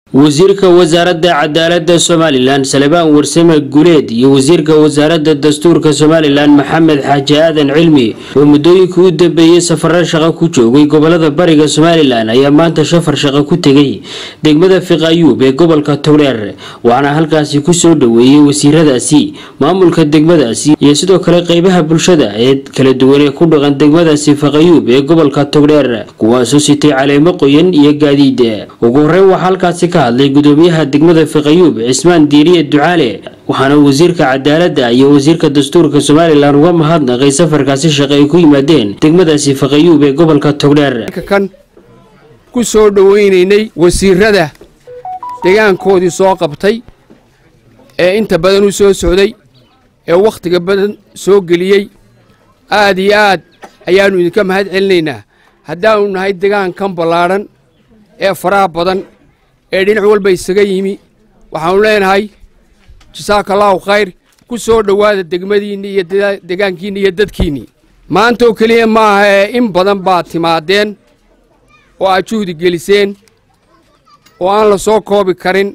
wasiirka wasaaradda cadaaladda somalilan salebaan warsame guleed iyo wasiirka wasaaradda dastuurka somalilan maxamed xaaji aadan cilmi oo muddooyinkii u dambeeyey safaro shaqo ku joogay gobolada bariga somalilan ayaa maanta shafar shaqo ku tegay degmada fiqayuub ee gobolka togdheer waxaana halkaasi kusoo dhoweeyey wasiiradaasi maamulka degmadaasi iyo sidoo kale qeybaha bulshada ee kala duwan ee ku dhaqan degmadaasi fiqayuub ee gobolka togdheer kuwaasoo sitay caleemo qoyan iyo gaadiid ugu horeyn waxaa halkaasi ka hadlay gudoomiyaha degmada fiqayuub cismaan diiriye ducaale waxaana wasiirka cadaaladda iyo wasiirka dastuurka somalilan uga mahadnaqay safarkaasi shaqo ay ku yimaadeen degmadaasi fiqayuub ee gobolka togdheer kan ku soo dhoweynaynay wasiirada degaankoodii soo qabtay ee inta badan u soo socday ee wakhtiga badan soo geliyey aad iyo aad ayaannu idinka mahad celinaynaa haddaannu nahay degaankan ballaadhan ee faraha badan ee dhinac walba isaga yimi waxaannu leenahay jasaaka allaahu khayr ku soo dhowaada degmadiinni iyo degaankiinni iyo dadkiinnii maantaoo keliya maaha ee in badan baad timaadeen oo aad juhdi geliseen oo aan la soo koobi karin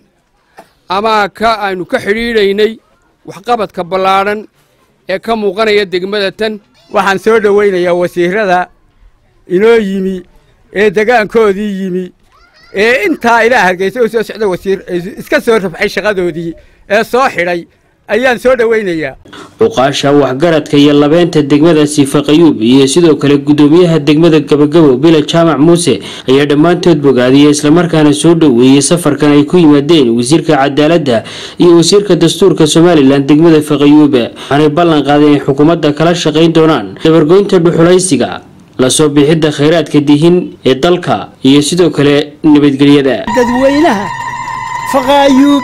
ama ka aynu ka xidhiidhaynay waxqabadka ballaadhan ee ka muuqanaya degmada tan waxaan soo dhowaynayaa wasiirrada inoo yimi ee degaankoodii yimi ee intaa ilaa hargeysa u soo socda wasiir iska soo rafcay shaqadoodii ee soo xidhay ayaan soo dhowaynayaa cuqaasha waxgaradka iyo labeynta degmadaasi fiqayuub iyo sidoo kale gudoomiyaha degmada gabagabo bila jaamac muuse ayaa dhammaantood bogaadiyey islamarkaana soo dhoweeyey safarkan ay ku yimaadeen wasiirka cadaaladda iyo wasiirka dastuurka somalilan degmada fiqayuub waxaanay ballan qaadeen inay xukuumadda kala shaqayn doonaan dabargoynta dhuxulaysiga lasoo bixidda khayraadka dihin ee dalka iyo sidoo kale nabadgelyada dadweynaha faqaayuub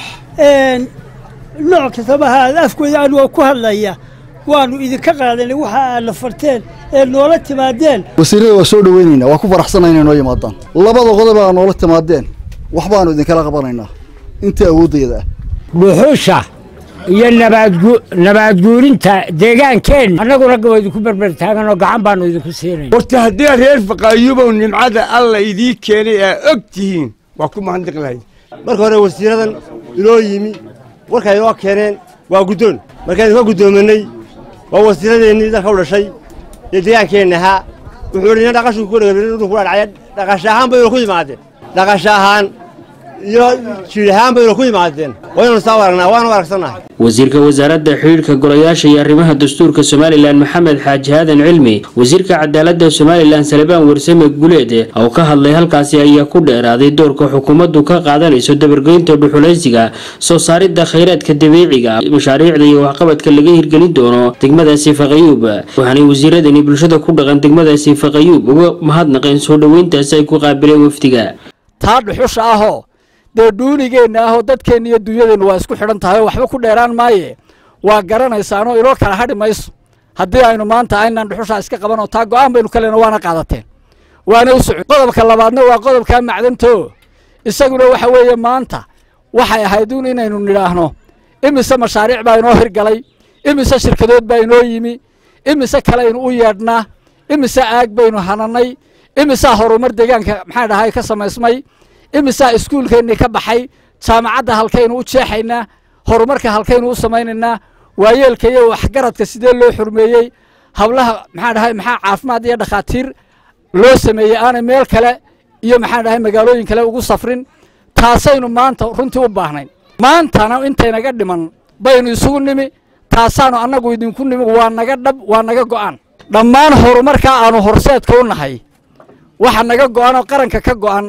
nooc kastaba haada afkooda anigoo ku hadlaya waannu idinka qaadanay waxa aad la farteen ee noola timaadeen wasiirrada waa soo dhoweynaynaa waa ku faraxsanaa inay noo yimaadaan labada qodob aa noola timaadeen waxbaannu idinkala qabanaynaa intii awooddeeda ah dhuxusha iyo nabaadguurinta deegaankeenna annaguna waa idinku berber taaganoo gacan baannu idinku siinayna horta haddii reer faqaayubow nimcada alla idii keenay aa og tihiin waa ku mahadnaq lahayd marka hore wasiiradan inoo yimi warkay inoo keeneen waa guddoon markaynu ka guddoominay waa wasiiradeennii dalka u dhashay ee deegaankeenna ahaa wuxuu idhi nin dhaqashuu ku dhegabin ku dhacaya dhaqasha ahaan baynu ku yimaadeen dhaqasha ahaan iyo jiir ahaan baynu ku yimaadeen waynu saa aragnaa waanu aragsannahay wasiirka wasaaradda xidhiidhka golayaasha iyo arrimaha dastuurka somalilan maxamed xaaji aadan cilmi wasiirka cadaaladda somalilan salebaan warsame guleed oo ka hadlay halkaasi ayaa ku dheeraaday doorka xukuumaddu ka qaadanayso dabargoynta dhuxulaysiga soo saaridda khayraadka dabiiciga mashaariicda iyo waxqabadka laga hirgelin doono degmadaasi faqayuub waxaanay wasiiradani bulshada ku dhaqan degmadaasi faqayuub uga mahadnaqeen soo dhoweyntaasi ay ku qaabileen wafdiga taa dhuxusha ahoo dee dhuunigeenna ahoo dadkeenna iyo dunyadeennu waa isku xidhan tahay oo waxba ku dheeraan maaye waa garanaysaanoo inoo kala hadhi mayso haddii aynu maanta aynaan dhuxushaa iska qabanoo taa go'aan baynu ka lena waana qaadateen waana u socon qodobka labaadna waa qodobkaa macdanto isaguna waxa weeye maanta waxay ahayd uun inaynu nidhaahno imise mashaariic baa inoo hirgalay imise shirkadood baa inoo yimi imise kalaynu u yeedhnaa imise aag baynu hananay imisaa horumar deegaanka maxaa dhahay ka samaysmay imisaa iskuulkeennii ka baxay jaamacadda halkaynu u jeexaynaa horumarka halkaynu u samaynaynaa waayeelka iyo waxgaradka sidee loo xurmeeyey hablaha maxaa dhahay maxaa caafimaad iyo dhakhaatiir loo sameeyey aanay meel kale iyo maxaa dhahay magaalooyin kale ugu safrin taasaynu maanta runtii u baahnayn maantana intaynaga dhiman baynu isugu nimi taasaanu annagu idinku nimi waa naga dhab waa naga go'an dhammaan horumarkaa aanu horseedka u nahay waxa naga go'an oo qaranka ka go'an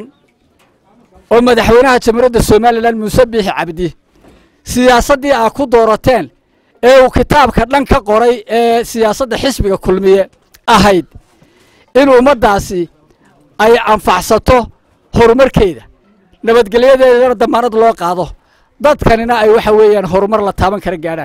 oo madaxweynaha jamhuuriyadda somalilan muuse biixi cabdi siyaasaddii aa ku doorateen ee uu kitaabka dhan ka qoray ee siyaasadda xisbiga kulmiye ahayd in ummaddaasi ay anfacsato horumarkeeda nabadgelyadeedana damaanad loo qaado dadkanina ay waxa weeyaan horumar la taaban kara gaadhaan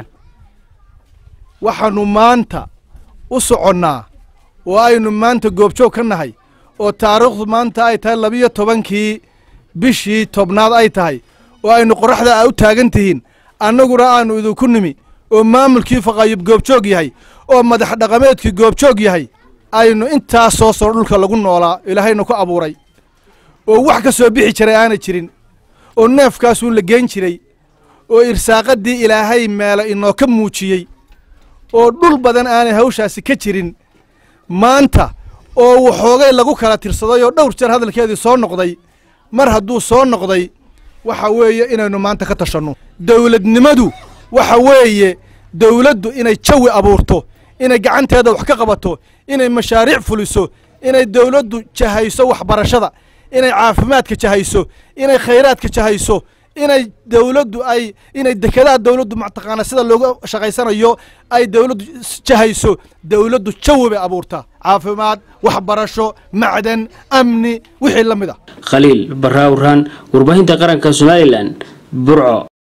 waxaannu maanta u soconnaa oo aynu maanta goobjoog ka nahay oo taariikhdu maanta ay tahay labiyo tobankii bishii tobnaad ay tahay oo aynu qorraxda a u taagan tihiin annaguna aannu idinku nimi oo maamulkii faqaayub goobjoog yahay oo madax dhaqameedkii goobjoog yahay aynu intaas soo soro dhulka lagu noolaa ilaahayna ku abuuray oo wax ka soo bixi jiray aanay jirin oo neefkaasuun la geen jiray oo irsaaqaddii ilaahay meelo inoo ka muujiyey oo dhul badan aanay hawshaasi ka jirin maanta oo waxoogay lagu kala tirsaday oo dhowr jeer hadalkeedii soo noqday mar hadduu soo noqday waxa weeye inaynu maanta ka tashanno dowladnimadu waxa weeye dowladdu inay jawi abuurto inay gacanteeda wax ka qabato inay mashaariic fuliso inay dowladdu jahayso waxbarashada inay caafimaadka jahayso inay khayraadka jahayso inay dowladdu ay inay dekedaha dowladdu mataqaana sida looga shaqaysanayo ay dowladdu jahayso dowladdu jawi bay abuurtaa caafimaad waxbarasho macdan amni wixii la mid ah khaliil barraawraan warbaahinta qaranka somalilan burco